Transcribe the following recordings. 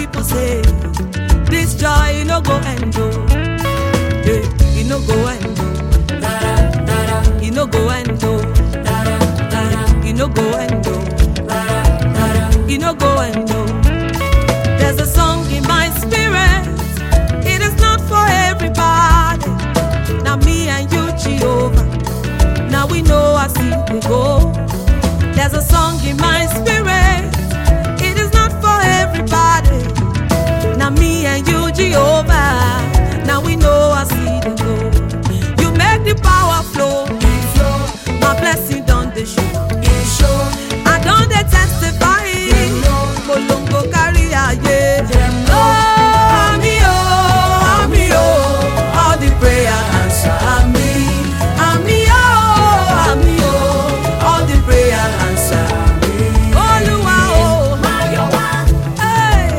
people say this joy no go end oh. Yeah, it no go end oh. It no go end oh. It no go end oh. It no go end oh. There's a song in my spirit. It is not for everybody. Now me and you, Jehovah. Now we know I see we go. There's a song in my spirit. It is not for everybody. Now me and you, Jehovah. Now we know I see the go. You make the power flow. My blessing done the show. I don't dey testify. Polongo carry aye. Oh, ami oh, ami oh, all the prayer answer ami. Ami oh, ami oh, all the prayer answer ami. Olúwa oh, hey.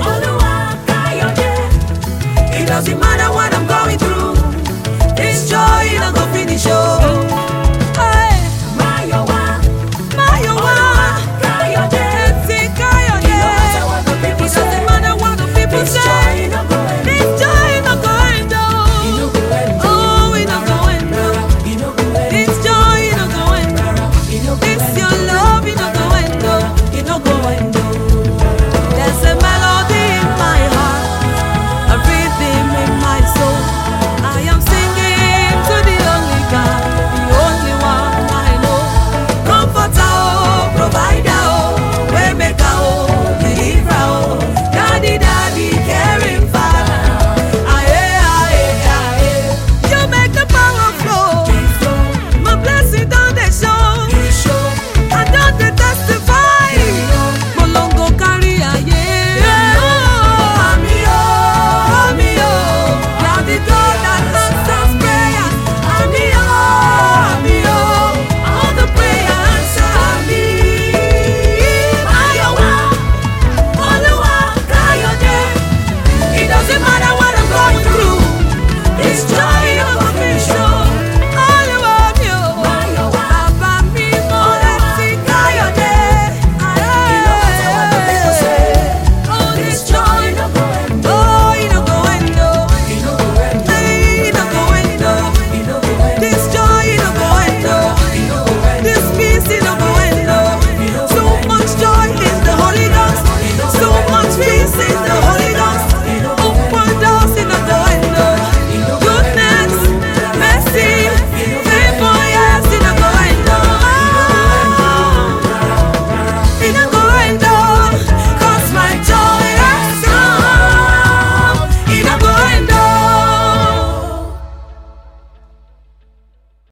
It doesn't matter what I'm going through. This joy no go finish oh.